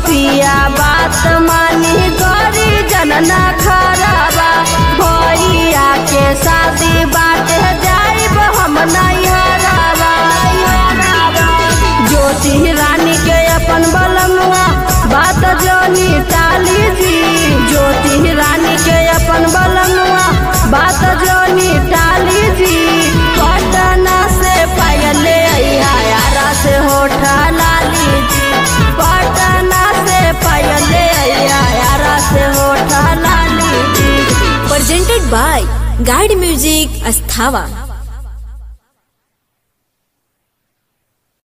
पिया बात मानी गरी जनना खराबा भैया के शादी बाटे जाइब हम नैहराबा ज्योति रानी के अपन बलमुआ बात जोनी टाली जी ज्योति रानी के अपन बलमुआ बात जोनी टाली जी पटना से पायले यारा से होठा लाली जी पटना से पायले यारा से होठा लाली जी presented by Guide Music Asthava.